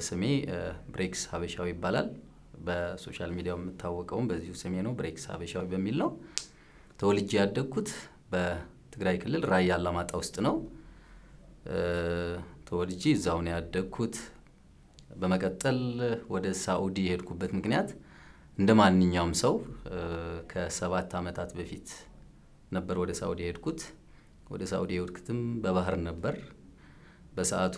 ስሜ ብሬክስ ሀበሻዊ ይባላል። በሶሻል ሚዲያው የምታወቀውም በዚሁ ስሜ ነው፣ ብሬክስ ሀበሻዊ በሚል ነው። ተወልጄ ያደግኩት በትግራይ ክልል ራያ አላማጣ ውስጥ ነው። ተወልጄ እዛው ነው ያደግኩት። በመቀጠል ወደ ሳኡዲ የሄድኩበት ምክንያት እንደ ማንኛውም ሰው ከሰባት ዓመታት በፊት ነበር ወደ ሳኡዲ የሄድኩት። ወደ ሳኡዲ የሄድኩትም በባህር ነበር። በሰዓቱ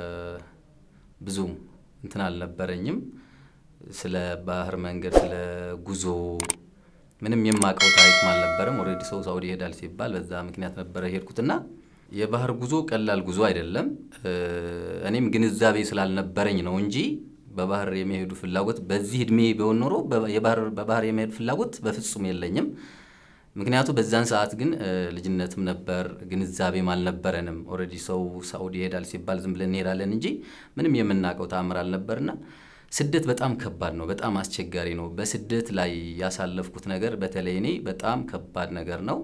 ብዙም እንትን አልነበረኝም። ስለ ባህር መንገድ፣ ስለ ጉዞ ምንም የማውቀው ታሪክም አልነበረም። ኦልሬዲ ሰው ሳኡዲ ይሄዳል ሲባል በዛ ምክንያት ነበረ የሄድኩትና የባህር ጉዞ ቀላል ጉዞ አይደለም። እኔም ግንዛቤ ስላልነበረኝ ነው እንጂ በባህር የመሄዱ ፍላጎት በዚህ እድሜ ቢሆን ኖሮ በባህር የመሄዱ ፍላጎት በፍጹም የለኝም። ምክንያቱ በዛን ሰዓት ግን ልጅነትም ነበር፣ ግንዛቤም አልነበረንም። ኦልሬዲ ሰው ሳኡዲ ይሄዳል ሲባል ዝም ብለን እንሄዳለን እንጂ ምንም የምናውቀው ተአምር አልነበርና ስደት በጣም ከባድ ነው፣ በጣም አስቸጋሪ ነው። በስደት ላይ ያሳለፍኩት ነገር በተለይ እኔ በጣም ከባድ ነገር ነው።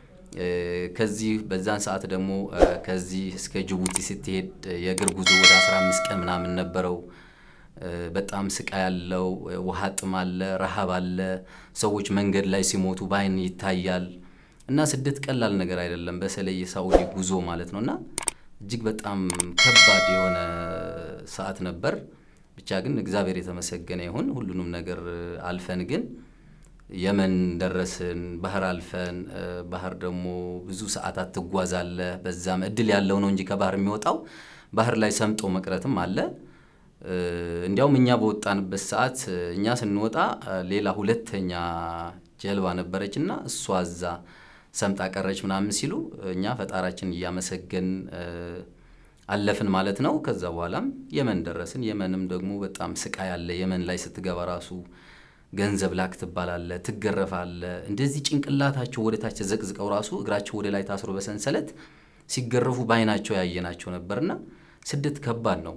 ከዚህ በዛን ሰዓት ደግሞ ከዚህ እስከ ጅቡቲ ስትሄድ የእግር ጉዞ ወደ 15 ቀን ምናምን ነበረው። በጣም ስቃይ ያለው ውሃ ጥም አለ፣ ረሃብ አለ። ሰዎች መንገድ ላይ ሲሞቱ በአይን ይታያል። እና ስደት ቀላል ነገር አይደለም፣ በተለይ የሳኡዲ ጉዞ ማለት ነው። እና እጅግ በጣም ከባድ የሆነ ሰዓት ነበር። ብቻ ግን እግዚአብሔር የተመሰገነ ይሁን ሁሉንም ነገር አልፈን ግን የመን ደረስን። ባህር አልፈን ባህር ደግሞ ብዙ ሰዓታት ትጓዛለህ። በዛም እድል ያለው ነው እንጂ ከባህር የሚወጣው ባህር ላይ ሰምጦ መቅረትም አለ። እንዲያውም እኛ በወጣንበት ሰዓት እኛ ስንወጣ ሌላ ሁለተኛ ጀልባ ነበረች እና እሷ እዛ ሰምጣ ቀረች ምናምን ሲሉ እኛ ፈጣራችን እያመሰገን አለፍን ማለት ነው። ከዛ በኋላም የመን ደረስን። የመንም ደግሞ በጣም ስቃይ አለ። የመን ላይ ስትገባ ራሱ ገንዘብ ላክ ትባላለ፣ ትገረፋለ። እንደዚህ ጭንቅላታቸው ወደ ታች ተዘቅዝቀው ራሱ እግራቸው ወደ ላይ ታስሮ በሰንሰለት ሲገረፉ በአይናቸው ያየናቸው ነበርና ስደት ከባድ ነው።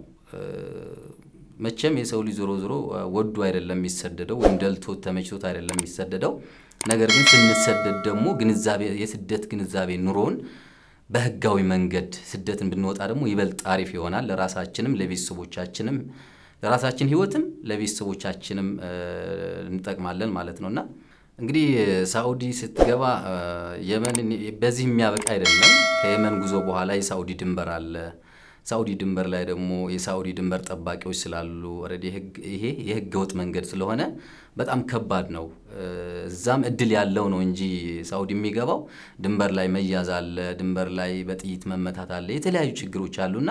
መቼም የሰው ልጅ ዞሮ ዞሮ ወዶ አይደለም የሚሰደደው ወይም ደልቶት ተመችቶት አይደለም የሚሰደደው። ነገር ግን ስንሰደድ ደግሞ ግንዛቤ የስደት ግንዛቤ ኑሮን በህጋዊ መንገድ ስደትን ብንወጣ ደግሞ ይበልጥ አሪፍ ይሆናል። ለራሳችንም ለቤተሰቦቻችንም ለራሳችን ህይወትም ለቤተሰቦቻችንም እንጠቅማለን ማለት ነው እና እንግዲህ ሳኡዲ ስትገባ የመን በዚህ የሚያበቃ አይደለም። ከየመን ጉዞ በኋላ የሳኡዲ ድንበር አለ። ሳኡዲ ድንበር ላይ ደግሞ የሳኡዲ ድንበር ጠባቂዎች ስላሉ ኦልሬዲ ይሄ የህገ ወጥ መንገድ ስለሆነ በጣም ከባድ ነው። እዛም እድል ያለው ነው እንጂ ሳኡዲ የሚገባው ድንበር ላይ መያዝ አለ፣ ድንበር ላይ በጥይት መመታት አለ፣ የተለያዩ ችግሮች አሉና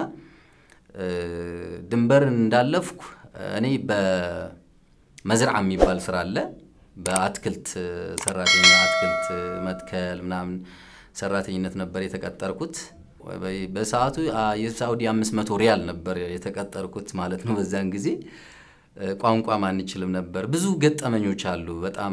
ድንበር እንዳለፍኩ እኔ በመዝርዓ የሚባል ስራ አለ። በአትክልት ሰራተኛ አትክልት መትከል ምናምን ሰራተኝነት ነበር የተቀጠርኩት። በሰዓቱ የሳኡዲ አምስት መቶ ሪያል ነበር የተቀጠርኩት ማለት ነው። በዛን ጊዜ ቋንቋም አንችልም ነበር። ብዙ ገጠመኞች አሉ። በጣም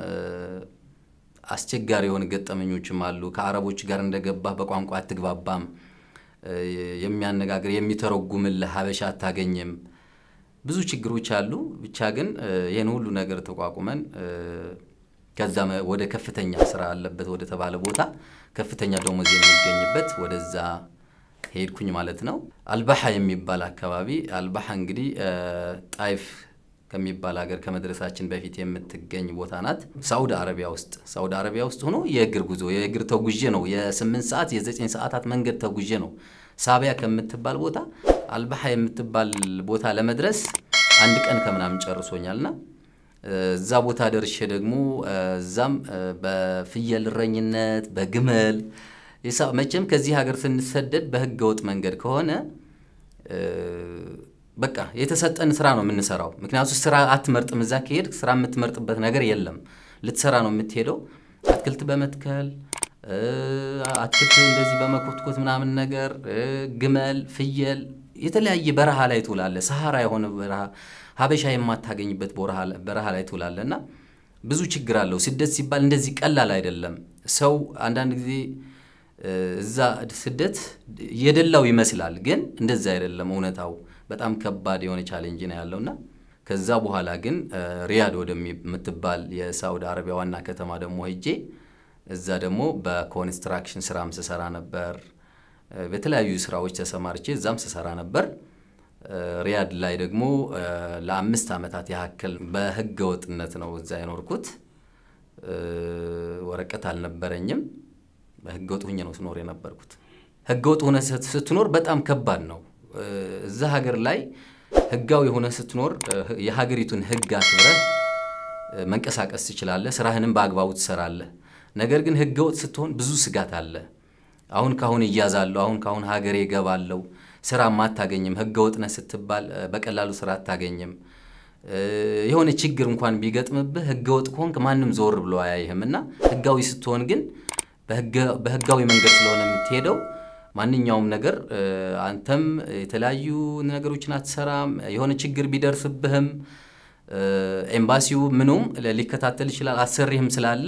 አስቸጋሪ የሆኑ ገጠመኞችም አሉ። ከአረቦች ጋር እንደገባህ በቋንቋ አትግባባም። የሚያነጋግር የሚተረጉምልህ ሀበሻ አታገኝም። ብዙ ችግሮች አሉ። ብቻ ግን ይህን ሁሉ ነገር ተቋቁመን ከዛ ወደ ከፍተኛ ስራ አለበት ወደ ተባለ ቦታ ከፍተኛ ደሞዝ የሚገኝበት ወደዛ ሄድኩኝ ማለት ነው። አልባሓ የሚባል አካባቢ አልባሓ እንግዲህ ጣይፍ ከሚባል ሀገር ከመድረሳችን በፊት የምትገኝ ቦታ ናት። ሳውዲ አረቢያ ውስጥ ሳውዲ አረቢያ ውስጥ ሆኖ የእግር ጉዞ የእግር ተጉዤ ነው የስምንት ሰዓት የዘጠኝ ሰዓታት መንገድ ተጉዤ ነው ሳቢያ ከምትባል ቦታ አልባሓ የምትባል ቦታ ለመድረስ አንድ ቀን ከምናምን ጨርሶኛልና እዛ ቦታ ደርሼ ደግሞ እዛም በፍየል እረኝነት በግመል መቼም ከዚህ ሀገር ስንሰደድ በህገ ወጥ መንገድ ከሆነ በቃ የተሰጠን ስራ ነው የምንሰራው። ምክንያቱ ስራ አትመርጥም። እዛ ከሄድ ስራ የምትመርጥበት ነገር የለም። ልትሰራ ነው የምትሄደው። አትክልት በመትከል አትክልት እንደዚህ በመኮትኮት ምናምን ነገር ግመል፣ ፍየል የተለያየ በረሃ ላይ ትውላለ። ሰሃራ የሆነ በረሃ ሀበሻ የማታገኝበት በረሃ ላይ ትውላለ እና ብዙ ችግር አለው። ስደት ሲባል እንደዚህ ቀላል አይደለም። ሰው አንዳንድ ጊዜ እዛ ስደት የደላው ይመስላል፣ ግን እንደዛ አይደለም። እውነታው በጣም ከባድ የሆነ ቻሌንጅ ነው ያለውና ከዛ በኋላ ግን ሪያድ ወደምትባል የሳውዲ አረቢያ ዋና ከተማ ደግሞ ሄጄ እዛ ደግሞ በኮንስትራክሽን ስራም ስሰራ ነበር። በተለያዩ ስራዎች ተሰማርቼ እዛም ስሰራ ነበር። ሪያድ ላይ ደግሞ ለአምስት ዓመታት ያክል በህገ ወጥነት ነው እዛ የኖርኩት። ወረቀት አልነበረኝም። በህገ ወጥ ሁኜ ነው ስኖር የነበርኩት። ህገ ወጥ ሆነ ስትኖር በጣም ከባድ ነው። እዛ ሀገር ላይ ህጋዊ የሆነ ስትኖር የሀገሪቱን ህግ አክብረህ መንቀሳቀስ ትችላለህ። ስራህንም በአግባቡ ትሰራለህ። ነገር ግን ህገ ወጥ ስትሆን ብዙ ስጋት አለ። አሁን ካሁን እያዛለሁ፣ አሁን ካሁን ሀገሬ እገባለሁ፣ ስራም አታገኝም። ህገ ወጥነህ ስትባል በቀላሉ ስራ አታገኝም። የሆነ ችግር እንኳን ቢገጥምብህ ህገ ወጥ ከሆንክ ማንም ዞር ብሎ አያይህም እና ህጋዊ ስትሆን ግን በህጋዊ መንገድ ስለሆነ የምትሄደው ማንኛውም ነገር አንተም የተለያዩ ነገሮችን አትሰራም። የሆነ ችግር ቢደርስብህም ኤምባሲው ምኑም ሊከታተል ይችላል። አሰሪህም ስላለ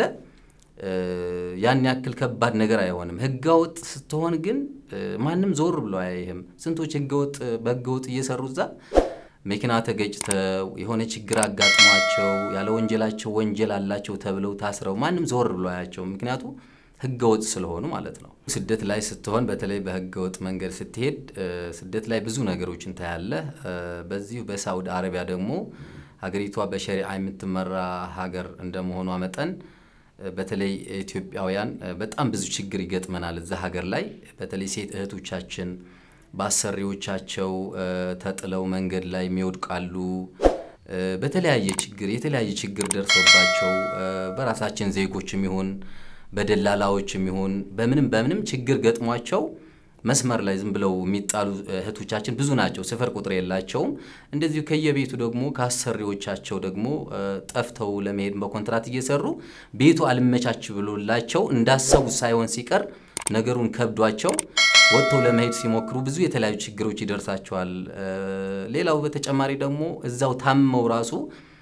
ያን ያክል ከባድ ነገር አይሆንም። ህገወጥ ስትሆን ግን ማንም ዞር ብሎ አያይህም። ስንቶች ህገወጥ በህገወጥ እየሰሩ እዛ መኪና ተገጭተው የሆነ ችግር አጋጥሟቸው ያለ ወንጀላቸው ወንጀል አላቸው ተብለው ታስረው ማንም ዞር ብሎ አያቸው። ምክንያቱ ህገወጥ ስለሆኑ ማለት ነው። ስደት ላይ ስትሆን በተለይ በህገወጥ መንገድ ስትሄድ ስደት ላይ ብዙ ነገሮችን ታያለህ። በዚሁ በሳውዲ አረቢያ ደግሞ ሀገሪቷ በሸሪዓ የምትመራ ሀገር እንደመሆኗ መጠን በተለይ ኢትዮጵያውያን በጣም ብዙ ችግር ይገጥመናል እዛ ሀገር ላይ በተለይ ሴት እህቶቻችን በአሰሪዎቻቸው ተጥለው መንገድ ላይ የሚወድቃሉ። በተለያየ ችግር የተለያየ ችግር ደርሶባቸው በራሳችን ዜጎችም ይሁን በደላላዎችም ይሁን በምንም በምንም ችግር ገጥሟቸው መስመር ላይ ዝም ብለው የሚጣሉ እህቶቻችን ብዙ ናቸው። ስፍር ቁጥር የላቸውም። እንደዚሁ ከየቤቱ ደግሞ ከአሰሪዎቻቸው ደግሞ ጠፍተው ለመሄድ በኮንትራት እየሰሩ ቤቱ አልመቻች ብሎላቸው እንዳሰቡት ሳይሆን ሲቀር ነገሩን ከብዷቸው ወጥተው ለመሄድ ሲሞክሩ ብዙ የተለያዩ ችግሮች ይደርሳቸዋል። ሌላው በተጨማሪ ደግሞ እዛው ታመው ራሱ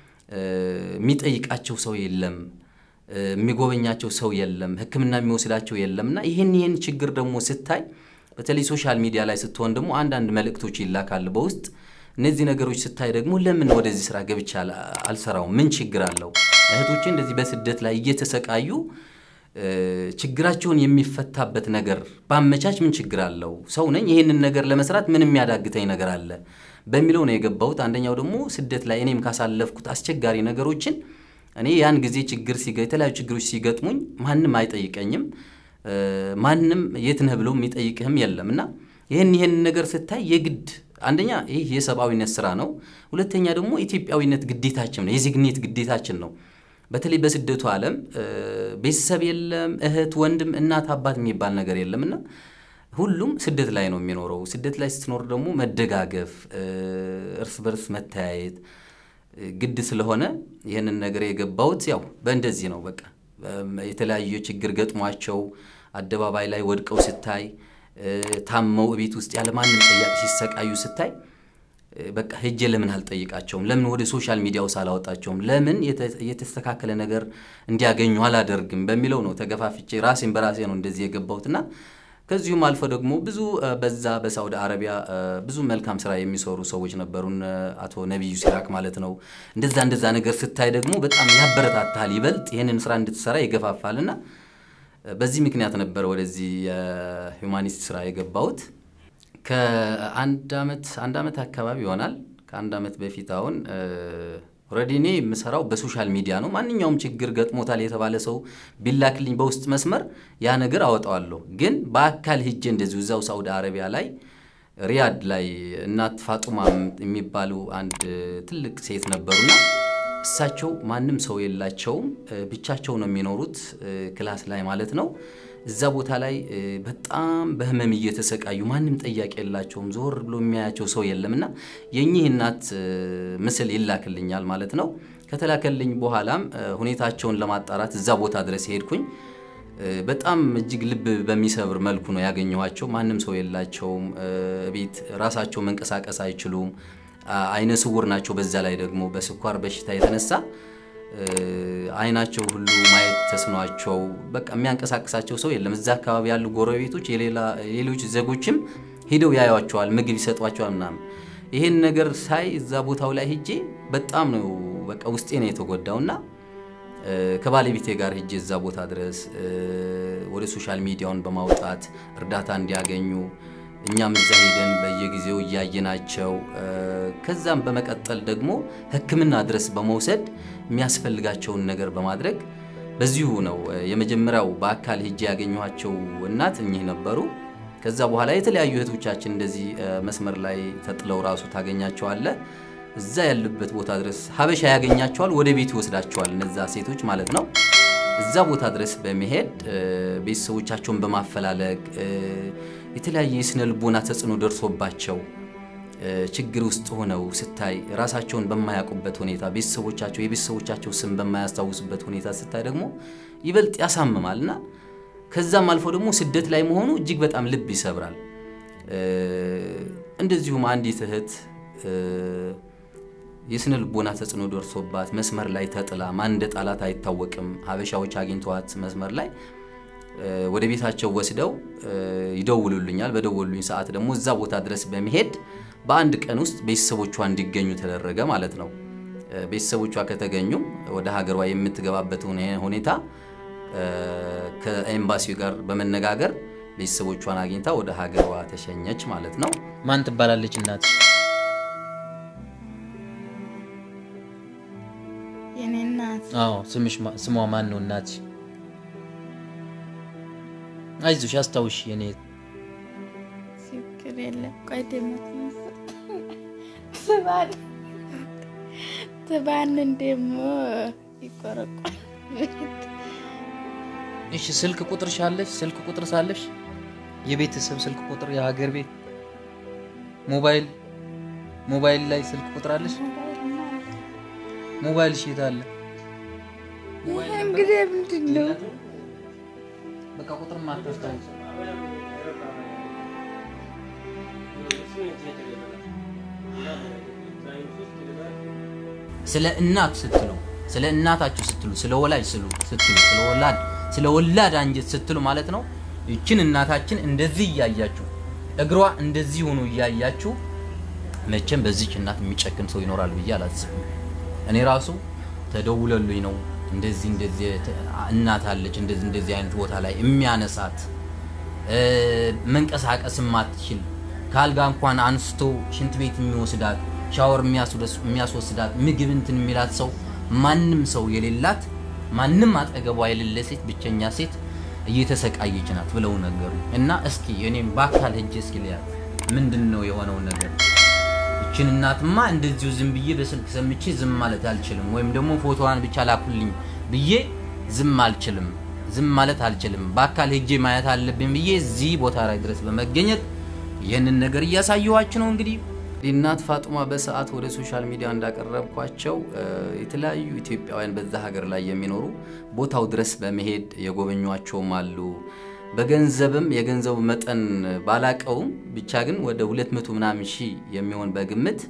የሚጠይቃቸው ሰው የለም፣ የሚጎበኛቸው ሰው የለም፣ ሕክምና የሚወስዳቸው የለም እና ይህን ይህን ችግር ደግሞ ስታይ በተለይ ሶሻል ሚዲያ ላይ ስትሆን ደግሞ አንዳንድ መልእክቶች ይላካል በውስጥ እነዚህ ነገሮች ስታይ ደግሞ ለምን ወደዚህ ስራ ገብቻ አልሰራውም? ምን ችግር አለው? እህቶቼ እንደዚህ በስደት ላይ እየተሰቃዩ ችግራቸውን የሚፈታበት ነገር ባመቻች ምን ችግር አለው? ሰው ነኝ፣ ይህንን ነገር ለመስራት ምን የሚያዳግተኝ ነገር አለ በሚለው ነው የገባሁት። አንደኛው ደግሞ ስደት ላይ እኔም ካሳለፍኩት አስቸጋሪ ነገሮችን እኔ ያን ጊዜ ችግር የተለያዩ ችግሮች ሲገጥሙኝ ማንም አይጠይቀኝም፣ ማንም የት ነህ ብሎ የሚጠይቅህም የለም እና ይህን ይህን ነገር ስታይ የግድ አንደኛ ይህ የሰብአዊነት ስራ ነው። ሁለተኛ ደግሞ ኢትዮጵያዊነት ግዴታችን ነው፣ የዜግነት ግዴታችን ነው። በተለይ በስደቱ ዓለም ቤተሰብ የለም፣ እህት፣ ወንድም፣ እናት፣ አባት የሚባል ነገር የለም እና ሁሉም ስደት ላይ ነው የሚኖረው። ስደት ላይ ስትኖር ደግሞ መደጋገፍ፣ እርስ በርስ መተያየት ግድ ስለሆነ ይህንን ነገር የገባሁት ያው በእንደዚህ ነው። በቃ የተለያዩ ችግር ገጥሟቸው አደባባይ ላይ ወድቀው ስታይ፣ ታመው ቤት ውስጥ ያለ ማንም ጠያቂ ሲሰቃዩ ስታይ በቃ ሄጄ ለምን አልጠይቃቸውም? ለምን ወደ ሶሻል ሚዲያው ሳላወጣቸውም? ለምን የተስተካከለ ነገር እንዲያገኙ አላደርግም? በሚለው ነው ተገፋፍቼ ራሴን በራሴ ነው እንደዚህ የገባሁትና ከዚሁም አልፎ ደግሞ ብዙ በዛ በሳውዲ አረቢያ ብዙ መልካም ስራ የሚሰሩ ሰዎች ነበሩን። አቶ ነቢዩ ሲራክ ማለት ነው። እንደዛ እንደዛ ነገር ስታይ ደግሞ በጣም ያበረታታል፣ ይበልጥ ይህንን ስራ እንድትሰራ ይገፋፋልና በዚህ ምክንያት ነበረ ወደዚህ የሁማኒስት ስራ የገባሁት። ከአንድ ዓመት አንድ ዓመት አካባቢ ይሆናል። ከአንድ ዓመት በፊት አሁን ኦልሬዲ እኔ የምሰራው በሶሻል ሚዲያ ነው። ማንኛውም ችግር ገጥሞታል የተባለ ሰው ቢላክልኝ በውስጥ መስመር ያ ነገር አወጣዋለሁ። ግን በአካል ሂጄ እንደዚሁ እዛው ሳውዲ አረቢያ ላይ ሪያድ ላይ እናት ፋጡማ የሚባሉ አንድ ትልቅ ሴት ነበሩና እሳቸው ማንም ሰው የላቸውም፣ ብቻቸው ነው የሚኖሩት ክላስ ላይ ማለት ነው። እዛ ቦታ ላይ በጣም በህመም እየተሰቃዩ ማንም ጠያቂ የላቸውም። ዞር ብሎ የሚያያቸው ሰው የለምና የኚህ እናት ምስል ይላክልኛል ማለት ነው። ከተላከልኝ በኋላም ሁኔታቸውን ለማጣራት እዛ ቦታ ድረስ ሄድኩኝ። በጣም እጅግ ልብ በሚሰብር መልኩ ነው ያገኘኋቸው። ማንም ሰው የላቸውም። ቤት ራሳቸው መንቀሳቀስ አይችሉም። አይነ ስውር ናቸው። በዛ ላይ ደግሞ በስኳር በሽታ የተነሳ አይናቸው ሁሉ ማየት ተስኗቸው በቃ የሚያንቀሳቅሳቸው ሰው የለም። እዛ አካባቢ ያሉ ጎረቤቶች፣ የሌሎች ዜጎችም ሂደው ያዩቸዋል፣ ምግብ ይሰጧቸዋል ምናምን። ይሄን ነገር ሳይ እዛ ቦታው ላይ ሂጄ በጣም ነው በቃ ውስጤ ነው የተጎዳውና ከባለቤቴ ጋር ሂጄ እዛ ቦታ ድረስ ወደ ሶሻል ሚዲያውን በማውጣት እርዳታ እንዲያገኙ እኛም እዛ ሄደን በየጊዜው እያየናቸው ከዛም በመቀጠል ደግሞ ሕክምና ድረስ በመውሰድ የሚያስፈልጋቸውን ነገር በማድረግ በዚሁ ነው የመጀመሪያው በአካል ሄጄ ያገኘኋቸው እናት እኚህ ነበሩ። ከዛ በኋላ የተለያዩ እህቶቻችን እንደዚህ መስመር ላይ ተጥለው ራሱ ታገኛቸዋለህ። እዛ ያሉበት ቦታ ድረስ ሀበሻ ያገኛቸዋል፣ ወደ ቤት ይወስዳቸዋል። እነዛ ሴቶች ማለት ነው። እዛ ቦታ ድረስ በመሄድ ቤተሰቦቻቸውን በማፈላለግ የተለያየ የስነ ልቦና ተጽዕኖ ደርሶባቸው ችግር ውስጥ ሆነው ስታይ ራሳቸውን በማያውቁበት ሁኔታ ቤተሰቦቻቸው የቤተሰቦቻቸው ስም በማያስታውሱበት ሁኔታ ስታይ ደግሞ ይበልጥ ያሳምማል እና ከዛም አልፎ ደግሞ ስደት ላይ መሆኑ እጅግ በጣም ልብ ይሰብራል። እንደዚሁም አንዲት እህት የስነ ልቦና ተጽዕኖ ደርሶባት መስመር ላይ ተጥላ ማን እንደ ጣላት አይታወቅም። ሀበሻዎች አግኝተዋት መስመር ላይ ወደ ቤታቸው ወስደው ይደውሉልኛል። በደወሉኝ ሰዓት ደግሞ እዛ ቦታ ድረስ በመሄድ በአንድ ቀን ውስጥ ቤተሰቦቿ እንዲገኙ ተደረገ ማለት ነው። ቤተሰቦቿ ከተገኙ ወደ ሀገሯ የምትገባበት ሁኔታ ከኤምባሲው ጋር በመነጋገር ቤተሰቦቿን አግኝታ ወደ ሀገሯ ተሸኘች ማለት ነው። ማን ትባላለች እናት? የኔ እናት አዎ ስምሽ ስሟ ማን ነው እናት? አይዞሽ አስታውሽ የኔ ችግር የለም። ቆይ ደግሞ ትባን ትባንን ደግሞ ይቆረቋል። እሺ ስልክ ቁጥር ሻለሽ? ስልክ ቁጥር ሳለሽ የቤተሰብ ስልክ ቁጥር የሀገር ቤት ሞባይል ሞባይል ላይ ስልክ ቁጥር አለሽ? ሞባይል ሽት አለ? ይህ እንግዲህ ምንድን ነው? በቃ ቁጥር ማታስታውስ ስለ እናት ስትሉ ስለ እናታችሁ ስትሉ ስለ ወላጅ ስሉ ስትሉ ስለ ወላድ ስለ ወላድ አንጀት ስትሉ ማለት ነው። ይችን እናታችን እንደዚህ እያያችሁ እግሯ እንደዚህ ሆኖ እያያችሁ መቼም በዚች እናት የሚጨክን ሰው ይኖራል ብዬ አላስብም። እኔ ራሱ ተደውለሉኝ ነው እንደዚህ እንደዚህ እናት አለች እንደዚህ እንደዚህ አይነት ቦታ ላይ የሚያነሳት መንቀሳቀስ ማትችል ከአልጋ እንኳን አንስቶ ሽንት ቤት የሚወስዳት ሻወር የሚያስወስዳት ምግብ እንትን የሚላት ሰው ማንም ሰው የሌላት ማንም አጠገቧ የሌለ ሴት ብቸኛ ሴት እየተሰቃየች ናት ብለው ነገሩ እና እስኪ እኔም በአካል ሄጄ እስኪ ልያት ምንድን ነው የሆነው ነገር እችን እናትማ እንደዚሁ ዝም ብዬ በስልክ ሰምቼ ዝም ማለት አልችልም፣ ወይም ደግሞ ፎቶዋን ብቻ ላኩልኝ ብዬ ዝም አልችልም፣ ዝም ማለት አልችልም። በአካል ሄጄ ማየት አለብኝ ብዬ እዚህ ቦታ ላይ ድረስ በመገኘት ይህንን ነገር እያሳየኋችሁ ነው እንግዲህ እናት ፋጡማ በሰዓት ወደ ሶሻል ሚዲያ እንዳቀረብኳቸው የተለያዩ ኢትዮጵያውያን በዛ ሀገር ላይ የሚኖሩ ቦታው ድረስ በመሄድ የጎበኟቸውም አሉ። በገንዘብም የገንዘቡ መጠን ባላቀውም ብቻ ግን ወደ 200 ምናምን ሺህ የሚሆን በግምት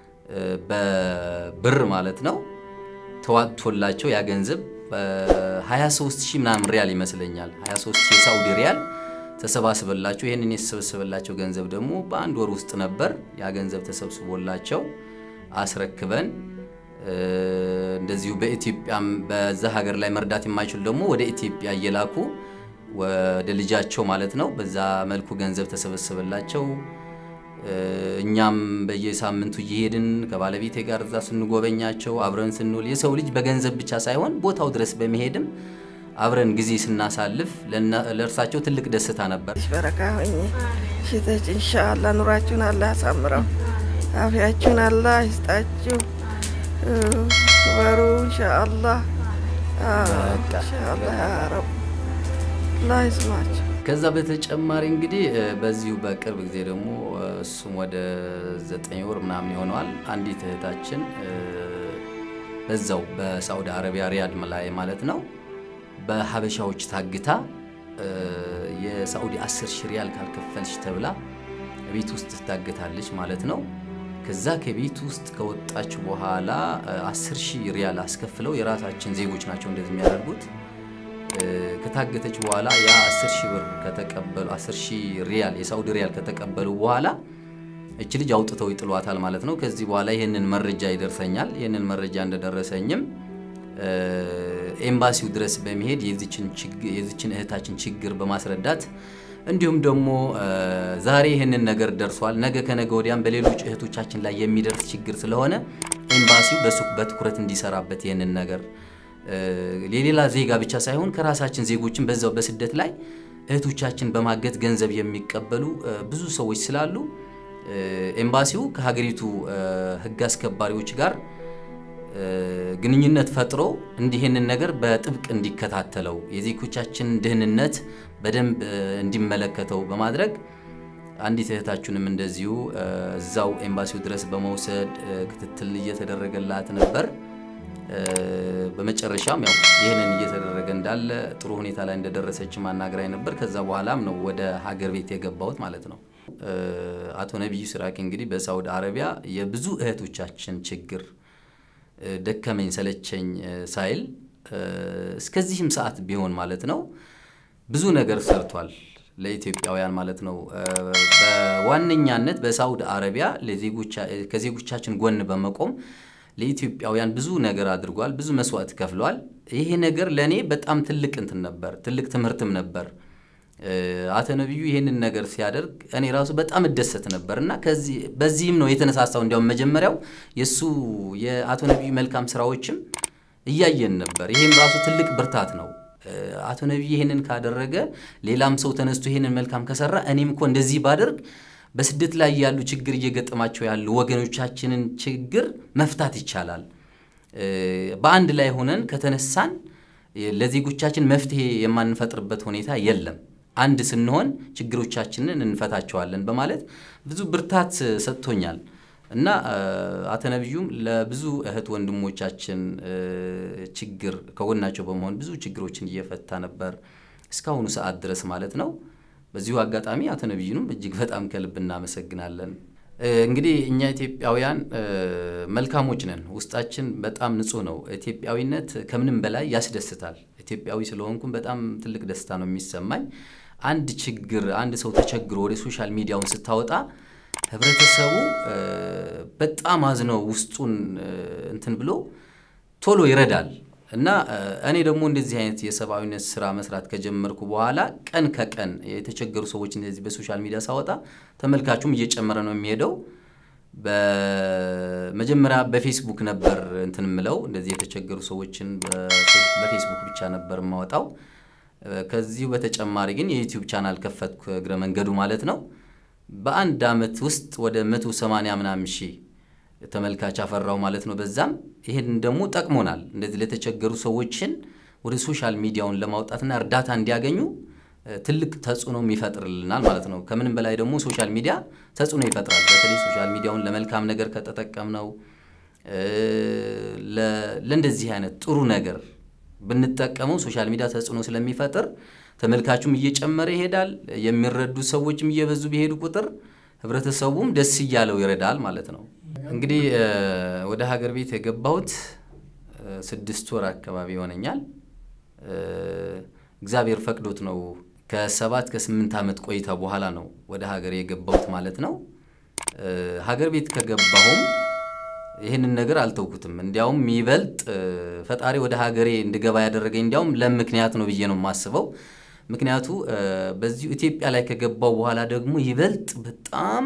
በብር ማለት ነው ተዋጥቶላቸው ያ ገንዘብ 23 ሺህ ምናምን ሪያል ይመስለኛል 23 ሺህ የሳውዲ ሪያል ተሰባስበላቸው ይህንን የተሰበሰበላቸው ገንዘብ ደግሞ በአንድ ወር ውስጥ ነበር ያ ገንዘብ ተሰብስቦላቸው አስረክበን እንደዚሁ በኢትዮጵያም በዛ ሀገር ላይ መርዳት የማይችሉ ደግሞ ወደ ኢትዮጵያ እየላኩ ወደ ልጃቸው ማለት ነው። በዛ መልኩ ገንዘብ ተሰበሰበላቸው። እኛም በየሳምንቱ እየሄድን ከባለቤቴ ጋር እዛ ስንጎበኛቸው አብረን ስንውል የሰው ልጅ በገንዘብ ብቻ ሳይሆን ቦታው ድረስ በመሄድም አብረን ጊዜ ስናሳልፍ ለእርሳቸው ትልቅ ደስታ ነበር። በረካ ሆኜ ሽተች እንሻአላ ኑራችሁን አላህ ያሳምረው፣ አፍያችሁን አላህ ይስጣችሁ፣ በሩ እንሻአላ እንሻአላ ያረብ አላህ ይስማችሁ። ከዛ በተጨማሪ እንግዲህ በዚሁ በቅርብ ጊዜ ደግሞ እሱም ወደ ዘጠኝ ወር ምናምን ይሆነዋል አንዲት እህታችን በዛው በሳዑዲ አረቢያ ሪያድ ላይ ማለት ነው በሀበሻዎች ታግታ የሳዑዲ 10 ሺህ ሪያል ካልከፈልሽ ተብላ ቤት ውስጥ ትታገታለች ማለት ነው። ከዛ ከቤት ውስጥ ከወጣች በኋላ 10 ሺህ ሪያል አስከፍለው የራሳችን ዜጎች ናቸው እንደዚህ የሚያደርጉት። ከታገተች በኋላ ያ 10 ሺህ ብር ከተቀበሉ 10 ሺህ ሪያል የሳዑዲ ሪያል ከተቀበሉ በኋላ እች ልጅ አውጥተው ይጥሏታል ማለት ነው። ከዚህ በኋላ ይህንን መረጃ ይደርሰኛል። ይህንን መረጃ እንደደረሰኝም ኤምባሲው ድረስ በመሄድ የዚችን እህታችን ችግር በማስረዳት እንዲሁም ደግሞ ዛሬ ይህንን ነገር ደርሷል፣ ነገ ከነገ ወዲያም በሌሎች እህቶቻችን ላይ የሚደርስ ችግር ስለሆነ ኤምባሲው በሱ በትኩረት እንዲሰራበት ይህንን ነገር የሌላ ዜጋ ብቻ ሳይሆን ከራሳችን ዜጎችን በዛው በስደት ላይ እህቶቻችን በማገት ገንዘብ የሚቀበሉ ብዙ ሰዎች ስላሉ ኤምባሲው ከሀገሪቱ ሕግ አስከባሪዎች ጋር ግንኙነት ፈጥሮ እንዲህንን ነገር በጥብቅ እንዲከታተለው የዜጎቻችን ደህንነት በደንብ እንዲመለከተው በማድረግ አንዲት እህታችንም እንደዚሁ እዛው ኤምባሲው ድረስ በመውሰድ ክትትል እየተደረገላት ነበር። በመጨረሻም ያው ይህንን እየተደረገ እንዳለ ጥሩ ሁኔታ ላይ እንደደረሰች ማናገራኝ ነበር። ከዛ በኋላም ነው ወደ ሀገር ቤት የገባሁት ማለት ነው። አቶ ነቢዩ ሲራክ እንግዲህ በሳውዲ አረቢያ የብዙ እህቶቻችን ችግር ደከመኝ ሰለቸኝ ሳይል እስከዚህም ሰዓት ቢሆን ማለት ነው ብዙ ነገር ሰርቷል ለኢትዮጵያውያን ማለት ነው። በዋነኛነት በሳውዲ አረቢያ ከዜጎቻችን ጎን በመቆም ለኢትዮጵያውያን ብዙ ነገር አድርጓል። ብዙ መስዋዕት ከፍሏል። ይሄ ነገር ለእኔ በጣም ትልቅ እንትን ነበር፣ ትልቅ ትምህርትም ነበር። አቶ ነቢዩ ይህንን ነገር ሲያደርግ እኔ ራሱ በጣም እደሰት ነበር እና በዚህም ነው የተነሳሳው። እንዲያውም መጀመሪያው የእሱ የአቶ ነቢዩ መልካም ስራዎችም እያየን ነበር። ይሄም ራሱ ትልቅ ብርታት ነው። አቶ ነቢዩ ይህንን ካደረገ ሌላም ሰው ተነስቶ ይህንን መልካም ከሰራ እኔም እኮ እንደዚህ ባደርግ በስደት ላይ ያሉ ችግር እየገጠማቸው ያሉ ወገኖቻችንን ችግር መፍታት ይቻላል። በአንድ ላይ ሆነን ከተነሳን ለዜጎቻችን መፍትሄ የማንፈጥርበት ሁኔታ የለም። አንድ ስንሆን ችግሮቻችንን እንፈታቸዋለን በማለት ብዙ ብርታት ሰጥቶኛል እና አቶ ነቢዩም ለብዙ እህት ወንድሞቻችን ችግር ከጎናቸው በመሆን ብዙ ችግሮችን እየፈታ ነበር እስካሁኑ ሰዓት ድረስ ማለት ነው። በዚሁ አጋጣሚ አቶ ነቢዩንም እጅግ በጣም ከልብ እናመሰግናለን። እንግዲህ እኛ ኢትዮጵያውያን መልካሞች ነን። ውስጣችን በጣም ንጹህ ነው። ኢትዮጵያዊነት ከምንም በላይ ያስደስታል። ኢትዮጵያዊ ስለሆንኩም በጣም ትልቅ ደስታ ነው የሚሰማኝ። አንድ ችግር አንድ ሰው ተቸግሮ ወደ ሶሻል ሚዲያውን ስታወጣ ህብረተሰቡ በጣም አዝነው ውስጡን እንትን ብሎ ቶሎ ይረዳል እና እኔ ደግሞ እንደዚህ አይነት የሰብአዊነት ስራ መስራት ከጀመርኩ በኋላ ቀን ከቀን የተቸገሩ ሰዎች እንደዚህ በሶሻል ሚዲያ ሳወጣ ተመልካቹም እየጨመረ ነው የሚሄደው። በመጀመሪያ በፌስቡክ ነበር እንትን ምለው እንደዚህ የተቸገሩ ሰዎችን በፌስቡክ ብቻ ነበር የማወጣው። ከዚሁ በተጨማሪ ግን የዩቲዩብ ቻናል ከፈትኩ እግረ መንገዱ ማለት ነው። በአንድ አመት ውስጥ ወደ 180 ምናምን ሺህ ተመልካች አፈራው ማለት ነው። በዛም ይሄን ደግሞ ጠቅሞናል። እንደዚህ ለተቸገሩ ሰዎችን ወደ ሶሻል ሚዲያውን ለማውጣትና እርዳታ እንዲያገኙ ትልቅ ተጽዕኖም ይፈጥርልናል ማለት ነው። ከምንም በላይ ደግሞ ሶሻል ሚዲያ ተጽዕኖ ይፈጥራል። በተለይ ሶሻል ሚዲያውን ለመልካም ነገር ከተጠቀምነው ለእንደዚህ አይነት ጥሩ ነገር ብንጠቀመው ሶሻል ሚዲያ ተጽዕኖ ስለሚፈጥር ተመልካቹም እየጨመረ ይሄዳል። የሚረዱ ሰዎችም እየበዙ ቢሄዱ ቁጥር ህብረተሰቡም ደስ እያለው ይረዳል ማለት ነው። እንግዲህ ወደ ሀገር ቤት የገባሁት ስድስት ወር አካባቢ ይሆነኛል። እግዚአብሔር ፈቅዶት ነው። ከሰባት ከስምንት ዓመት ቆይታ በኋላ ነው ወደ ሀገር የገባሁት ማለት ነው። ሀገር ቤት ከገባሁም ይህንን ነገር አልተውኩትም። እንዲያውም ይበልጥ ፈጣሪ ወደ ሀገሬ እንድገባ ያደረገኝ እንዲያውም ለምክንያት ነው ብዬ ነው የማስበው። ምክንያቱ በዚሁ ኢትዮጵያ ላይ ከገባው በኋላ ደግሞ ይበልጥ በጣም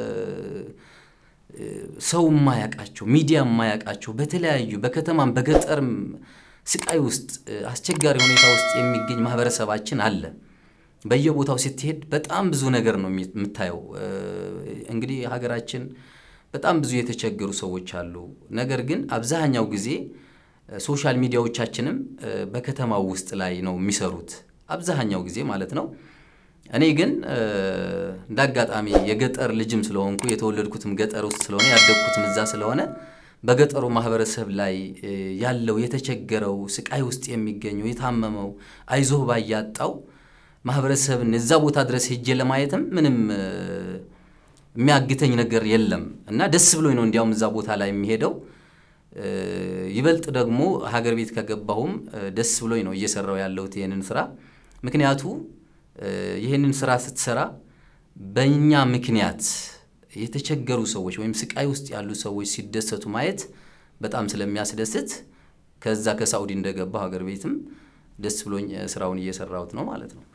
ሰው የማያውቃቸው ሚዲያ የማያውቃቸው በተለያዩ በከተማም በገጠርም ስቃይ ውስጥ አስቸጋሪ ሁኔታ ውስጥ የሚገኝ ማህበረሰባችን አለ። በየቦታው ስትሄድ በጣም ብዙ ነገር ነው የምታየው። እንግዲህ ሀገራችን በጣም ብዙ የተቸገሩ ሰዎች አሉ። ነገር ግን አብዛኛው ጊዜ ሶሻል ሚዲያዎቻችንም በከተማው ውስጥ ላይ ነው የሚሰሩት አብዛኛው ጊዜ ማለት ነው። እኔ ግን እንደ አጋጣሚ የገጠር ልጅም ስለሆንኩ የተወለድኩትም ገጠር ውስጥ ስለሆነ ያደግኩትም እዛ ስለሆነ በገጠሩ ማህበረሰብ ላይ ያለው የተቸገረው ስቃይ ውስጥ የሚገኘው የታመመው አይዞህ ባይ ያጣው ማህበረሰብን እዛ ቦታ ድረስ ሄጄ ለማየትም ምንም የሚያግተኝ ነገር የለም እና ደስ ብሎኝ ነው እንዲያውም እዛ ቦታ ላይ የሚሄደው። ይበልጥ ደግሞ ሀገር ቤት ከገባሁም ደስ ብሎኝ ነው እየሰራው ያለሁት ይህንን ስራ። ምክንያቱ ይህንን ስራ ስትሰራ በእኛ ምክንያት የተቸገሩ ሰዎች ወይም ስቃይ ውስጥ ያሉ ሰዎች ሲደሰቱ ማየት በጣም ስለሚያስደስት ከዛ ከሳኡዲ እንደገባሁ ሀገር ቤትም ደስ ብሎኝ ስራውን እየሰራሁት ነው ማለት ነው።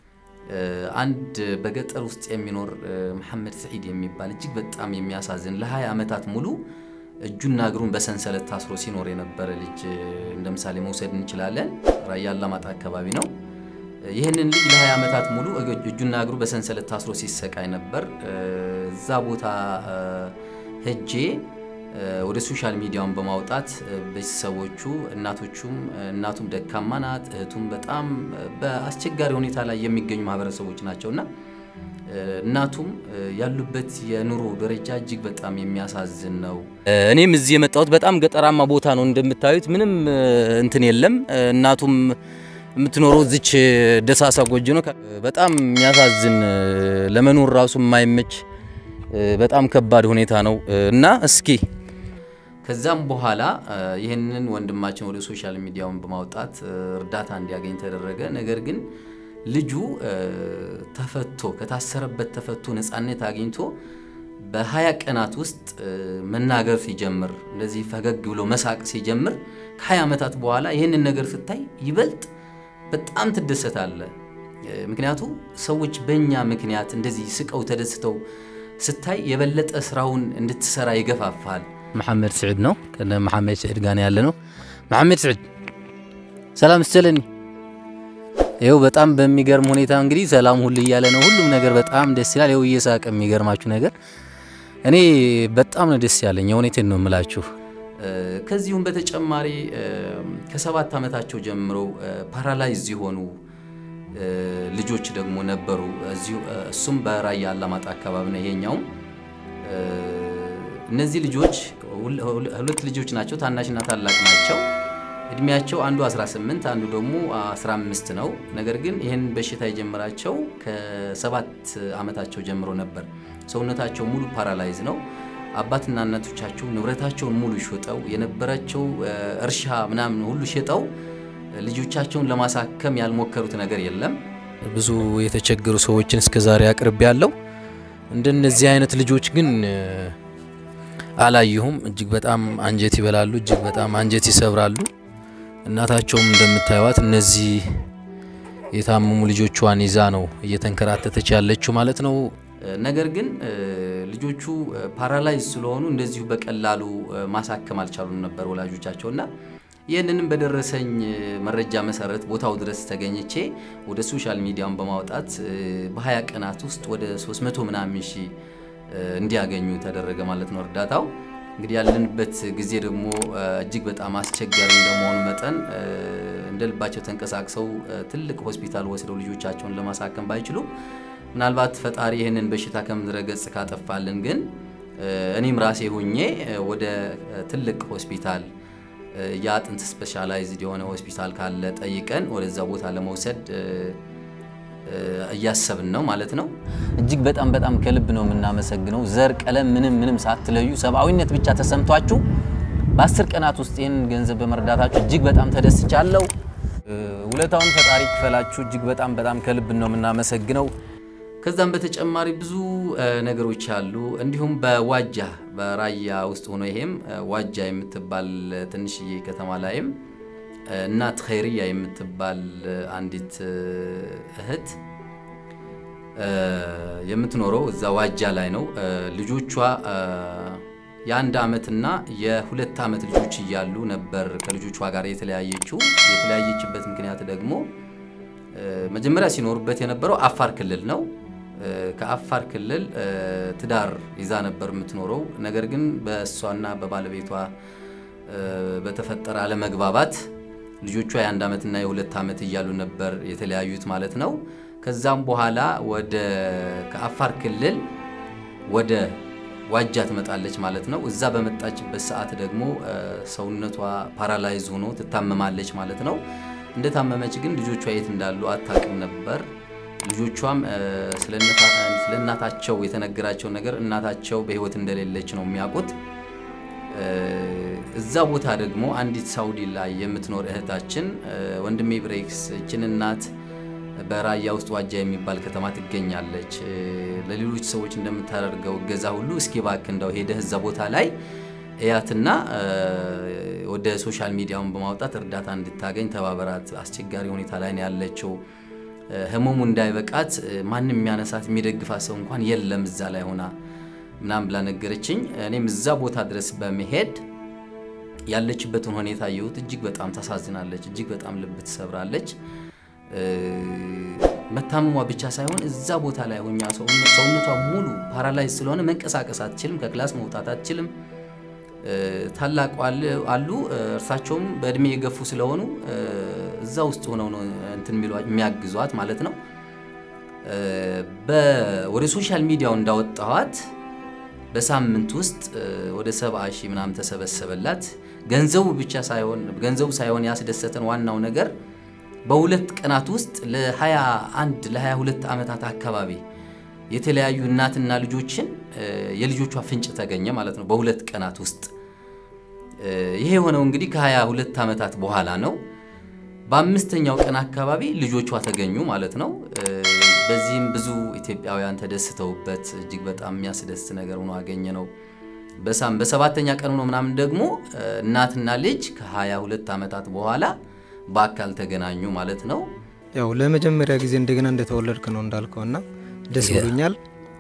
አንድ በገጠር ውስጥ የሚኖር መሐመድ ሰዒድ የሚባል እጅግ በጣም የሚያሳዝን ለ20 ዓመታት ሙሉ እጁና እግሩን በሰንሰለት ታስሮ ሲኖር የነበረ ልጅ እንደ ምሳሌ መውሰድ እንችላለን። ራያ አላማጣ አካባቢ ነው። ይህንን ልጅ ለ20 ዓመታት ሙሉ እጁና እግሩ በሰንሰለት ታስሮ ሲሰቃይ ነበር። እዛ ቦታ ሄጄ ወደ ሶሻል ሚዲያውን በማውጣት ቤተሰቦቹ እናቶቹም እናቱም ደካማ ናት፣ እህቱም በጣም በአስቸጋሪ ሁኔታ ላይ የሚገኙ ማህበረሰቦች ናቸውና እናቱም ያሉበት የኑሮ ደረጃ እጅግ በጣም የሚያሳዝን ነው። እኔም እዚህ የመጣሁት በጣም ገጠራማ ቦታ ነው። እንደምታዩት ምንም እንትን የለም። እናቱም የምትኖረው እዚች ደሳሳ ጎጆ ነው። በጣም የሚያሳዝን ለመኖር ራሱ የማይመች በጣም ከባድ ሁኔታ ነው እና እስኪ ከዛም በኋላ ይህንን ወንድማችን ወደ ሶሻል ሚዲያውን በማውጣት እርዳታ እንዲያገኝ ተደረገ። ነገር ግን ልጁ ተፈቶ ከታሰረበት ተፈቶ ነፃነት አግኝቶ በሀያ ቀናት ውስጥ መናገር ሲጀምር እንደዚህ ፈገግ ብሎ መሳቅ ሲጀምር ከሀያ ዓመታት በኋላ ይህንን ነገር ስታይ ይበልጥ በጣም ትደሰታለ። ምክንያቱ ሰዎች በእኛ ምክንያት እንደዚህ ስቀው ተደስተው ስታይ የበለጠ ስራውን እንድትሰራ ይገፋፋል። መሐመድ ስዕድ ነው። ከነ መሐመድ ስዕድ ጋር ያለ ነው። መሐመድ ስዕድ ሰላም ስትለኒ ይኸው በጣም በሚገርም ሁኔታ እንግዲህ ሰላም ሁሉ እያለ ነው። ሁሉም ነገር በጣም ደስ ይላል። ይኸው እየሳቀ የሚገርማችሁ ነገር እኔ በጣም ነው ደስ ያለኝ። የእውነቴን ነው የምላችሁ። ከዚሁም በተጨማሪ ከሰባት ዓመታቸው ጀምሮ ፓራላይዝ የሆኑ ልጆች ደግሞ ነበሩ። እሱም በራያ አላማጣ አካባቢ ነው። ይሄኛውም እነዚህ ልጆች ሁለት ልጆች ናቸው፣ ታናሽና ታላቅ ናቸው። እድሜያቸው አንዱ 18 አንዱ ደግሞ 15 ነው። ነገር ግን ይህን በሽታ የጀመራቸው ከሰባት ዓመታቸው ጀምሮ ነበር። ሰውነታቸው ሙሉ ፓራላይዝ ነው። አባትና እናቶቻቸው ንብረታቸውን ሙሉ ሸጠው የነበራቸው እርሻ ምናምን ሁሉ ሸጠው ልጆቻቸውን ለማሳከም ያልሞከሩት ነገር የለም። ብዙ የተቸገሩ ሰዎችን እስከ ዛሬ አቅርቤ ያለው እንደነዚህ አይነት ልጆች ግን አላየሁም። እጅግ በጣም አንጀት ይበላሉ፣ እጅግ በጣም አንጀት ይሰብራሉ። እናታቸውም እንደምታዩት እነዚህ የታመሙ ልጆቿን ይዛ ነው እየተንከራተተች ያለችው ማለት ነው። ነገር ግን ልጆቹ ፓራላይዝ ስለሆኑ እንደዚሁ በቀላሉ ማሳከም አልቻሉም ነበር ወላጆቻቸው እና ይህንንም በደረሰኝ መረጃ መሰረት ቦታው ድረስ ተገኝቼ ወደ ሶሻል ሚዲያውን በማውጣት በ20 ቀናት ውስጥ ወደ 300 ምናምን ሺህ እንዲያገኙ ተደረገ ማለት ነው እርዳታው። እንግዲህ ያለንበት ጊዜ ደግሞ እጅግ በጣም አስቸጋሪ እንደመሆኑ መጠን እንደ ልባቸው ተንቀሳቅሰው ትልቅ ሆስፒታል ወስደው ልጆቻቸውን ለማሳከም ባይችሉ ምናልባት ፈጣሪ ይህንን በሽታ ከምድረ ገጽ ካጠፋልን ግን እኔም ራሴ ሁኜ ወደ ትልቅ ሆስፒታል የአጥንት ስፔሻላይዝድ የሆነ ሆስፒታል ካለ ጠይቀን ወደዛ ቦታ ለመውሰድ እያሰብን ነው ማለት ነው። እጅግ በጣም በጣም ከልብ ነው የምናመሰግነው። ዘር፣ ቀለም ምንም ምንም ሳትለዩ ሰብአዊነት ብቻ ተሰምቷችሁ በአስር ቀናት ውስጥ ይህን ገንዘብ በመርዳታችሁ እጅግ በጣም ተደስቻለሁ። ውለታውን ፈጣሪ ክፈላችሁ። እጅግ በጣም በጣም ከልብ ነው የምናመሰግነው። ከዛም በተጨማሪ ብዙ ነገሮች አሉ። እንዲሁም በዋጃ በራያ ውስጥ ሆኖ ይሄም ዋጃ የምትባል ትንሽዬ ከተማ ላይም እናት ኸይርያ የምትባል አንዲት እህት የምትኖረው እዛ ዋጃ ላይ ነው። ልጆቿ የአንድ ዓመትና የሁለት ዓመት ልጆች እያሉ ነበር ከልጆቿ ጋር የተለያየችው። የተለያየችበት ምክንያት ደግሞ መጀመሪያ ሲኖሩበት የነበረው አፋር ክልል ነው። ከአፋር ክልል ትዳር ይዛ ነበር የምትኖረው። ነገር ግን በእሷና በባለቤቷ በተፈጠረ አለመግባባት ልጆቿ የአንድ ዓመትና የሁለት ዓመት እያሉ ነበር የተለያዩት ማለት ነው። ከዛም በኋላ ወደ ከአፋር ክልል ወደ ዋጃ ትመጣለች ማለት ነው። እዛ በመጣችበት ሰዓት ደግሞ ሰውነቷ ፓራላይዝ ሆኖ ትታመማለች ማለት ነው። እንደታመመች ግን ልጆቿ የት እንዳሉ አታውቅም ነበር። ልጆቿም ስለ እናታቸው የተነገራቸው ነገር እናታቸው በሕይወት እንደሌለች ነው የሚያውቁት። እዛ ቦታ ደግሞ አንዲት ሳውዲ ላይ የምትኖር እህታችን ወንድሜ ብሬክስ እችን እናት በራያ ውስጥ ዋጃ የሚባል ከተማ ትገኛለች፣ ለሌሎች ሰዎች እንደምታደርገው እገዛ ሁሉ እስኪ እባክህ እንደው ሄደህ እዛ ቦታ ላይ እያትና ወደ ሶሻል ሚዲያውን በማውጣት እርዳታ እንድታገኝ ተባበራት፣ አስቸጋሪ ሁኔታ ላይ ነው ያለችው ህመሙ እንዳይበቃት ማንም የሚያነሳት የሚደግፋት ሰው እንኳን የለም እዛ ላይ ሆና ምናምን ብላ ነገረችኝ። እኔም እዛ ቦታ ድረስ በመሄድ ያለችበትን ሁኔታ አየሁት። እጅግ በጣም ታሳዝናለች። እጅግ በጣም ልብ ትሰብራለች። መታመሟ ብቻ ሳይሆን እዛ ቦታ ላይ ሆኛ ሰውነቷ ሙሉ ፓራላይዝ ስለሆነ መንቀሳቀስ አትችልም። ከክላስ መውጣት አትችልም። ታላቁ አሉ እርሳቸውም በእድሜ የገፉ ስለሆኑ እዛ ውስጥ ሆነው ነው እንትን የሚያግዟት ማለት ነው። ወደ ሶሻል ሚዲያው እንዳወጣኋት በሳምንት ውስጥ ወደ ሰባ ሺህ ምናምን ተሰበሰበላት። ገንዘቡ ብቻ ሳይሆን ገንዘቡ ሳይሆን ያስደሰተን ዋናው ነገር በሁለት ቀናት ውስጥ ለ21 ለ22 ዓመታት አካባቢ የተለያዩ እናትና ልጆችን የልጆቿ ፍንጭ ተገኘ ማለት ነው። በሁለት ቀናት ውስጥ ይሄ የሆነው እንግዲህ ከ22 ዓመታት በኋላ ነው። በአምስተኛው ቀን አካባቢ ልጆቿ ተገኙ ማለት ነው። በዚህም ብዙ ኢትዮጵያውያን ተደስተውበት እጅግ በጣም የሚያስደስት ነገር ሆኖ አገኘ ነው። በሳም በሰባተኛ ቀን ሆኖ ምናምን ደግሞ እናትና ልጅ ከ22 ዓመታት በኋላ በአካል ተገናኙ ማለት ነው። ያው ለመጀመሪያ ጊዜ እንደገና እንደተወለድክ ነው እንዳልከው እና ደስ ብሎኛል።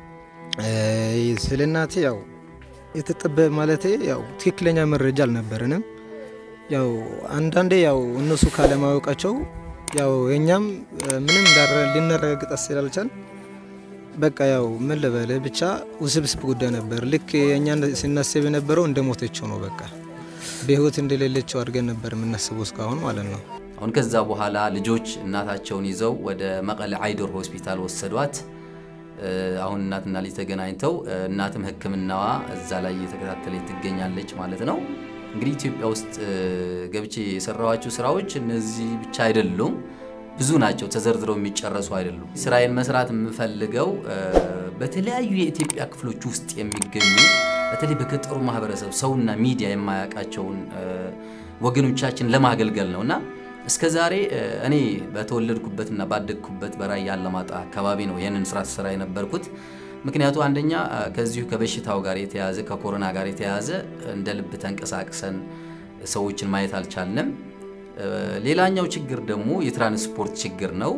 ስለ እናቴ ያው የተጠበ ማለቴ ያው ትክክለኛ መረጃ አልነበረንም። ያው አንዳንዴ ያው እነሱ ካለማወቃቸው ያው የኛም ምንም ሊናረጋግጥ ስላልቻል በቃ ያው ምን ልበል ብቻ ውስብስብ ጉዳይ ነበር። ልክ የእኛ ስናስብ የነበረው እንደ ሞተችው ነው። በቃ በህይወት እንደሌለችው አድርገን ነበር የምናስበው እስካሁን ማለት ነው። አሁን ከዛ በኋላ ልጆች እናታቸውን ይዘው ወደ መቀለ አይዶር ሆስፒታል ወሰዷት። አሁን እናትና ልጅ ተገናኝተው እናትም ሕክምናዋ እዛ ላይ እየተከታተለች ትገኛለች ማለት ነው። እንግዲህ ኢትዮጵያ ውስጥ ገብቼ የሰራኋቸው ስራዎች እነዚህ ብቻ አይደሉም፣ ብዙ ናቸው። ተዘርዝረው የሚጨረሱ አይደሉም። ስራዬን መስራት የምፈልገው በተለያዩ የኢትዮጵያ ክፍሎች ውስጥ የሚገኙ በተለይ በገጠሩ ማህበረሰብ ሰውና ሚዲያ የማያውቃቸውን ወገኖቻችን ለማገልገል ነው እና እስከ ዛሬ እኔ በተወለድኩበትና ባደግኩበት በራያ አላማጣ አካባቢ ነው ይህንን ስራ ስራ የነበርኩት። ምክንያቱ አንደኛ ከዚሁ ከበሽታው ጋር የተያዘ ከኮሮና ጋር የተያዘ እንደ ልብ ተንቀሳቅሰን ሰዎችን ማየት አልቻልንም። ሌላኛው ችግር ደግሞ የትራንስፖርት ችግር ነው።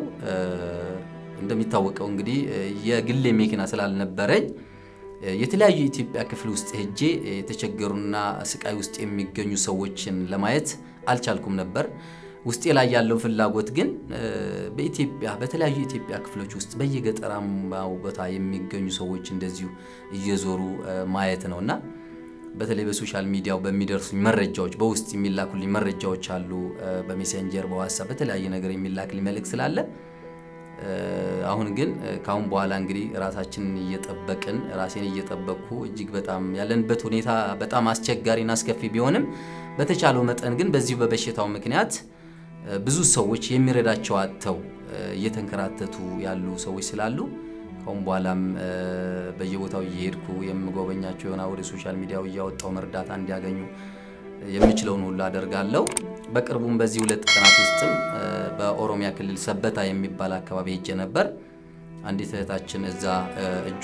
እንደሚታወቀው እንግዲህ የግሌ መኪና ስላልነበረኝ የተለያዩ የኢትዮጵያ ክፍል ውስጥ ሄጄ የተቸገሩና ስቃይ ውስጥ የሚገኙ ሰዎችን ለማየት አልቻልኩም ነበር። ውስጤ ላይ ያለው ፍላጎት ግን በኢትዮጵያ በተለያዩ የኢትዮጵያ ክፍሎች ውስጥ በየገጠራማው ቦታ የሚገኙ ሰዎች እንደዚሁ እየዞሩ ማየት ነው እና በተለይ በሶሻል ሚዲያው በሚደርሱኝ መረጃዎች በውስጥ የሚላኩልኝ መረጃዎች አሉ። በሜሴንጀር በዋትሳፕ በተለያየ ነገር የሚላክልኝ መልእክት ስላለ አሁን ግን ከአሁን በኋላ እንግዲህ ራሳችንን እየጠበቅን ራሴን እየጠበቅኩ እጅግ በጣም ያለንበት ሁኔታ በጣም አስቸጋሪና አስከፊ ቢሆንም በተቻለው መጠን ግን በዚሁ በበሽታው ምክንያት ብዙ ሰዎች የሚረዳቸው አጥተው እየተንከራተቱ ያሉ ሰዎች ስላሉ ከአሁን በኋላም በየቦታው እየሄድኩ የምጎበኛቸው የሆነ ወደ ሶሻል ሚዲያው እያወጣው እርዳታ እንዲያገኙ የምችለውን ሁሉ አደርጋለሁ። በቅርቡም በዚህ ሁለት ቀናት ውስጥም በኦሮሚያ ክልል ሰበታ የሚባል አካባቢ ሄጄ ነበር። አንዲት እህታችን እዛ እጇ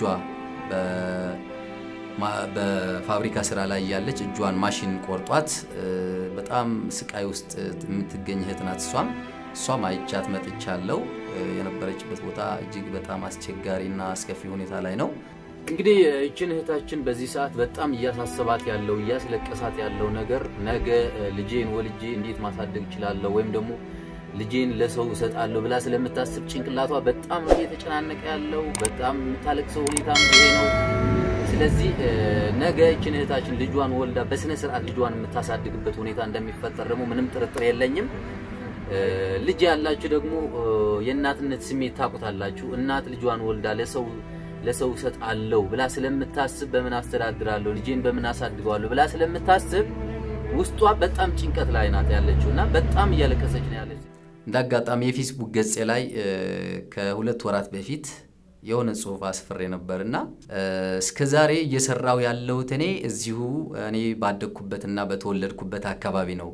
በፋብሪካ ስራ ላይ ያለች እጇን ማሽን ቆርጧት በጣም ስቃይ ውስጥ የምትገኝ እህት ናት። እሷም እሷም አይቻት መጥቻለሁ። የነበረችበት ቦታ እጅግ በጣም አስቸጋሪና አስከፊ ሁኔታ ላይ ነው። እንግዲህ ይችን እህታችን በዚህ ሰዓት በጣም እያሳሰባት ያለው እያስለቀሳት ያለው ነገር ነገ ልጄን ወልጄ እንዴት ማሳደግ እችላለሁ ወይም ደግሞ ልጄን ለሰው እሰጣለሁ ብላ ስለምታስብ ጭንቅላቷ በጣም ነው እየተጨናነቀ ያለው። በጣም የምታለቅሰው ሁኔታ ይሄ ነው። ስለዚህ ነገ ይችን እህታችን ልጇን ወልዳ በስነ ስርዓት ልጇን የምታሳድግበት ሁኔታ እንደሚፈጠር ደግሞ ምንም ጥርጥር የለኝም። ልጅ ያላችሁ ደግሞ የእናትነት ስሜት ታውቁታላችሁ። እናት ልጇን ወልዳ ለሰው ለሰው እሰጣለሁ ብላ ስለምታስብ በምን አስተዳድራለሁ ልጄን በምን አሳድገዋለሁ ብላ ስለምታስብ ውስጧ በጣም ጭንቀት ላይ ናት ያለችው እና በጣም እያለቀሰች ነው ያለችው። እንደ አጋጣሚ የፌስቡክ ገጼ ላይ ከሁለት ወራት በፊት የሆነ ጽሁፍ አስፍሬ ነበር እና እስከ ዛሬ እየሰራው ያለሁት እኔ እዚሁ እኔ ባደግኩበትና በተወለድኩበት አካባቢ ነው።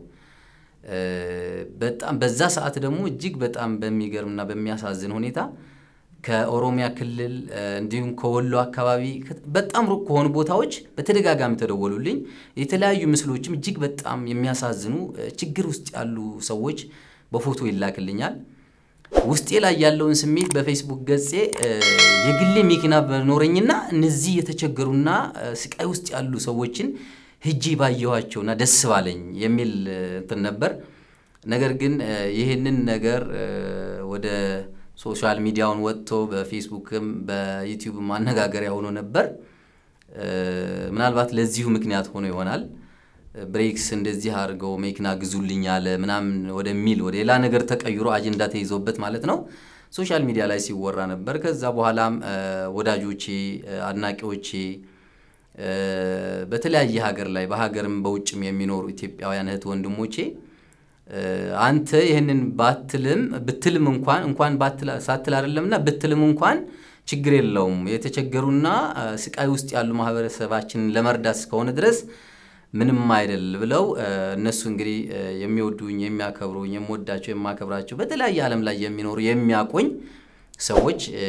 በጣም በዛ ሰዓት ደግሞ እጅግ በጣም በሚገርምና በሚያሳዝን ሁኔታ ከኦሮሚያ ክልል እንዲሁም ከወሎ አካባቢ በጣም ሩቅ ከሆኑ ቦታዎች በተደጋጋሚ ተደወሉልኝ። የተለያዩ ምስሎችም እጅግ በጣም የሚያሳዝኑ ችግር ውስጥ ያሉ ሰዎች በፎቶ ይላክልኛል። ውስጤ ላይ ያለውን ስሜት በፌስቡክ ገጼ እ፣ የግሌ መኪና በኖረኝና እነዚህ የተቸገሩና እ፣ ስቃይ ውስጥ ያሉ ሰዎችን ሄጄ ባየኋቸውና ደስ ባለኝ የሚል እ፣ እንትን ነበር። ነገር ግን እ፣ ይህንን ነገር እ፣ ወደ ሶሻል ሚዲያውን ወጥቶ በፌስቡክም በዩቲዩብ ማነጋገሪያ ሆኖ ነበር። እ፣ ምናልባት ለዚሁ ምክንያት ሆኖ ይሆናል ብሬክስ እንደዚህ አድርገው መኪና ግዙልኝ አለ ምናምን ወደሚል ወደ ሌላ ነገር ተቀይሮ አጀንዳ ተይዞበት ማለት ነው ሶሻል ሚዲያ ላይ ሲወራ ነበር። ከዛ በኋላም እ፣ ወዳጆቼ እ፣ አድናቂዎቼ እ፣ በተለያየ ሀገር ላይ በሀገርም በውጭም የሚኖሩ ኢትዮጵያውያን እህት ወንድሞቼ እ፣ አንተ ይህንን ባትልም ብትልም እንኳን እንኳን ባትላ- ሳትል አይደለምና ብትልም እንኳን ችግር የለውም የተቸገሩና እ፣ ስቃይ ውስጥ ያሉ ማህበረሰባችንን ለመርዳት እስከሆነ ድረስ ምንም አይደል ብለው እ፣ እነሱ እንግዲህ እ፣ የሚወዱኝ የሚያከብሩኝ የምወዳቸው የማከብራቸው በተለያየ ዓለም ላይ የሚኖሩ የሚያቆኝ ሰዎች እ፣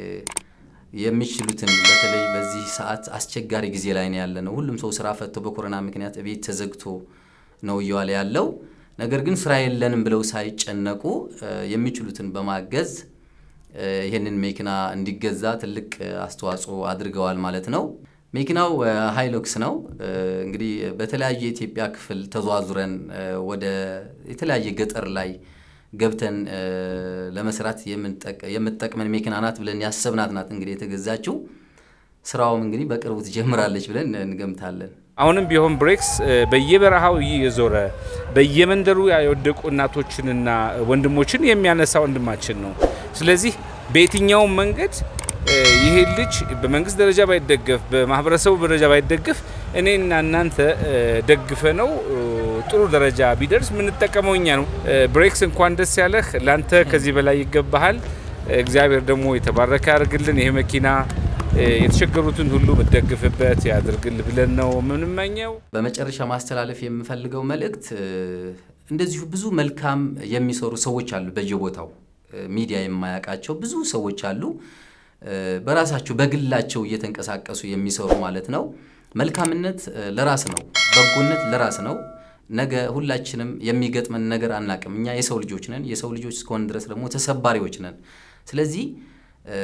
የሚችሉትን በተለይ በዚህ ሰዓት አስቸጋሪ ጊዜ ላይ ነው ያለ ነው። ሁሉም ሰው ስራ ፈቶ በኮሮና ምክንያት ቤት ተዘግቶ ነው እየዋለ ያለው። ነገር ግን ስራ የለንም ብለው ሳይጨነቁ እ፣ የሚችሉትን በማገዝ እ፣ ይህንን መኪና እንዲገዛ ትልቅ እ፣ አስተዋጽኦ አድርገዋል ማለት ነው። መኪናው እ፣ ሃይሎክስ ነው። እ፣ እንግዲህ በተለያዩ የኢትዮጵያ ክፍል ተዟዙረን እ፣ ወደ የተለያየ ገጠር ላይ ገብተን እ፣ ለመስራት የምንጠቅ- የምትጠቅመን መኪና ናት ብለን ያሰብናት ናት እንግዲህ የተገዛችው። ስራውም እንግዲህ በቅርቡ ትጀምራለች ብለን እንገምታለን። አሁንም ቢሆን ብሬክስ እ፣ በየበረሃው እየዞረ በየመንደሩ የወደቁ እናቶችንና ወንድሞችን የሚያነሳ ወንድማችን ነው። ስለዚህ በየትኛውም መንገድ እ፣ ይሄ ልጅ በመንግስት ደረጃ ባይደገፍ፣ በማህበረሰቡ ደረጃ ባይደገፍ እኔና እናንተ እ፣ ደግፈ ነው እ፣ ጥሩ ደረጃ ቢደርስ የምንጠቀመው እኛ ነው። እ፣ ብሬክስ እንኳን ደስ ያለህ። ላንተ ከዚህ በላይ ይገባሃል። እግዚአብሔር ደግሞ የተባረከ ያደርግልን። ይሄ መኪና እ፣ የተቸገሩትን ሁሉ የምትደግፍበት ያድርግል ብለን ነው የምንመኘው። በመጨረሻ ማስተላለፍ የምፈልገው መልእክት እ፣ እንደዚሁ ብዙ መልካም የሚሰሩ ሰዎች አሉ በየቦታው እ፣ ሚዲያ የማያውቃቸው ብዙ ሰዎች አሉ። እ፣ በራሳቸው በግላቸው እየተንቀሳቀሱ የሚሰሩ ማለት ነው። መልካምነት እ፣ ለራስ ነው፣ በጎነት ለራስ ነው። ነገ ሁላችንም የሚገጥመን ነገር አናቅም። እኛ የሰው ልጆች ነን። የሰው ልጆች እስከሆን ድረስ ደግሞ ተሰባሪዎች ነን። ስለዚህ እ፣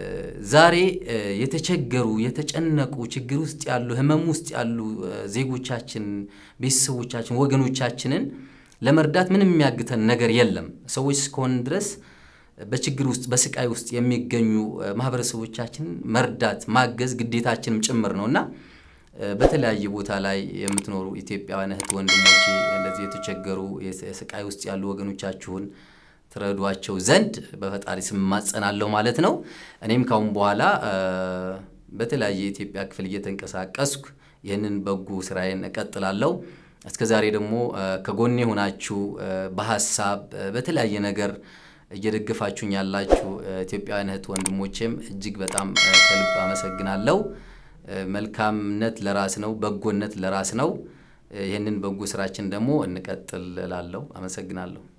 ዛሬ እ፣ የተቸገሩ የተጨነቁ ችግር ውስጥ ያሉ ህመም ውስጥ ያሉ እ፣ ዜጎቻችን፣ ቤተሰቦቻችን፣ ወገኖቻችንን ለመርዳት ምንም የሚያግተን ነገር የለም። ሰዎች እስከሆን ድረስ በችግር ውስጥ በስቃይ ውስጥ የሚገኙ እ፣ ማህበረሰቦቻችንን መርዳት ማገዝ ግዴታችንም ጭምር ነው እና እ፣ በተለያየ ቦታ ላይ የምትኖሩ ኢትዮጵያውያን እህት ወንድሞቼ እንደዚህ የተቸገሩ የስ- የስቃይ ውስጥ ያሉ ወገኖቻችሁን ትረዷቸው ዘንድ በፈጣሪ ስም እማጸናለሁ ማለት ነው። እኔም ካሁን በኋላ እ፣ በተለያየ የኢትዮጵያ ክፍል እየተንቀሳቀስኩ ይህንን በጎ ስራዬን እቀጥላለሁ። እስከ ዛሬ ደግሞ እ፣ ከጎኔ ሆናችሁ እ፣ በሀሳብ እ፣ በተለያየ ነገር እየደገፋችሁኝ ያላችሁ እ፣ ኢትዮጵያውያን እህት ወንድሞቼም እጅግ በጣም እ፣ ከልብ አመሰግናለሁ። እ፣ መልካምነት ለራስ ነው፣ በጎነት ለራስ ነው። እ፣ ይህንን በጎ ስራችን ደግሞ እንቀጥል እላለሁ። አመሰግናለሁ።